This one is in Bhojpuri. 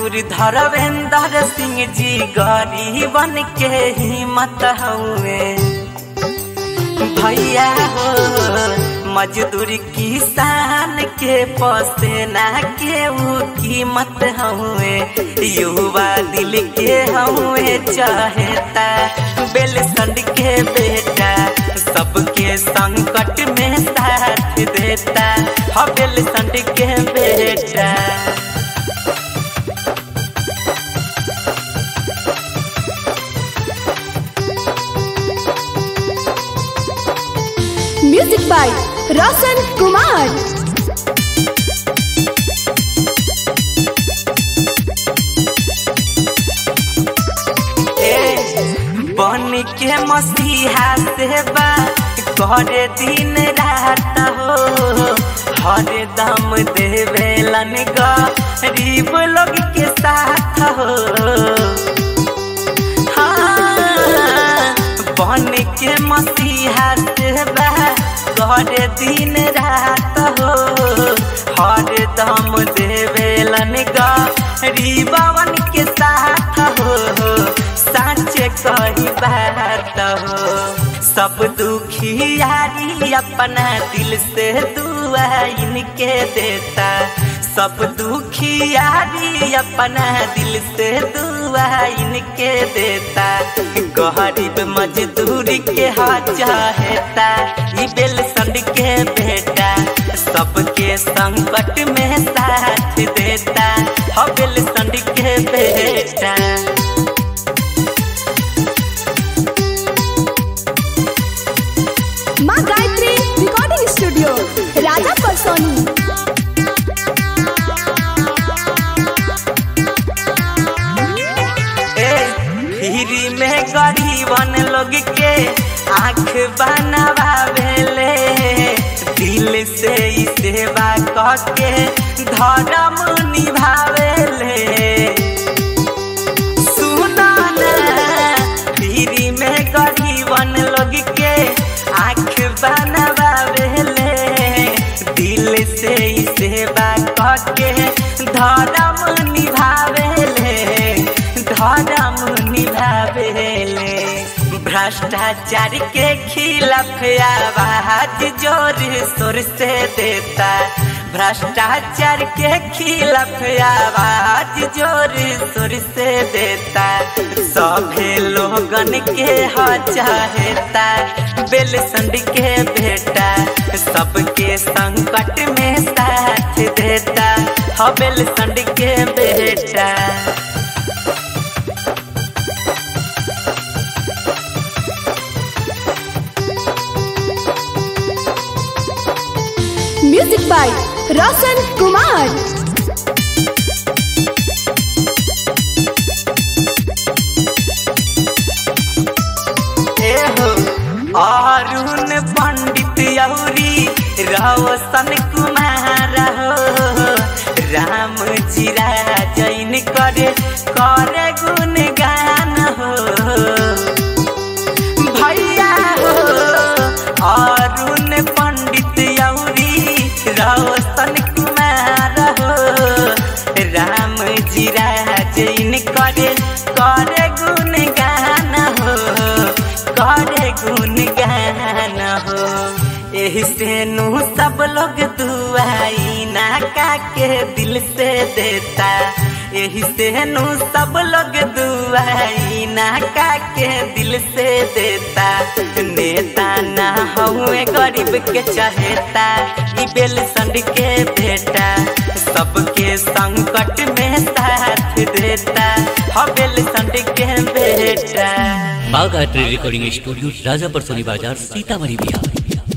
मजदूर धरवेंद्र सिंह जी गरीबन के हिम्मत हुए भैया हो मजदूर किसान के पसेना के ऊ कीमत हुए युवा दिल के हुए चाहता बेलसंड के बेटा सबके संकट में साथ देता ह बेलसंड के बेटा म्यूजिक बाय रोशन कुमार ए बन के मसीहा सेवा करे दिन रात हो हर दम देवेलन गरीब लोग के साथ हो हाँ, बन के मसीहा सेवा करे दिन रात हो हर दम देवेलन गरीबवन के साथ हो साँचे कही बात हो सब दुखियारी अपना दिल से दुआ इनके देता सब दुखियारी अपना दिल से दुआ इनके देता गरीब मजदूरी के हा चाहता ई बेलसंड के बेटा सबके संकट में साथ देता ह बेलसंड के बेटा माँ गायत्री रिकॉर्डिंग स्टूडियो राजा परसोनी ए फ्री में गरीबन लोग के आँख बनवावेले दिल से ई सेवा करके धर्म निभावेले सुना ना फ्री में गरीबन लोग के आँख बनवावेले दिल से ई सेवा करके धर्म निभावेले धर्म निभावेले भ्रष्टाचार के खिलाफ आवाज जोर शोर से देता भ्रष्टाचार के खिलाफ आवाज जोर शोर से देता सभे लोगन के ह चाहता बेलसंड के बेटा सबके संकट में साथ देता ह बेलसंड के बेटा म्यूजिक बाय रोशन कुमार एहो अरुण पंडित यौरी रोशन कुमार हो राम चिरा जैन करे करे गुण गान हो भैया हो अरुण पंडित यौरी रोशन कुमार हो राम जीरा जैन करे करे गुण गान हो करे गुण गान हो एही से नु सब लोग दुआई ना का के दिल से देता एही से नु सब लोग दुआई ना का के दिल से देता नेता ना हुए गरीब के चाहता ई बेलसंड के बेटा सबके संकट में साथ देता ह बेलसंड के बेटा बाघ आर्ट रिकॉर्डिंग स्टूडियो राजापुर सोनी बाजार सीतामढ़ी बिहार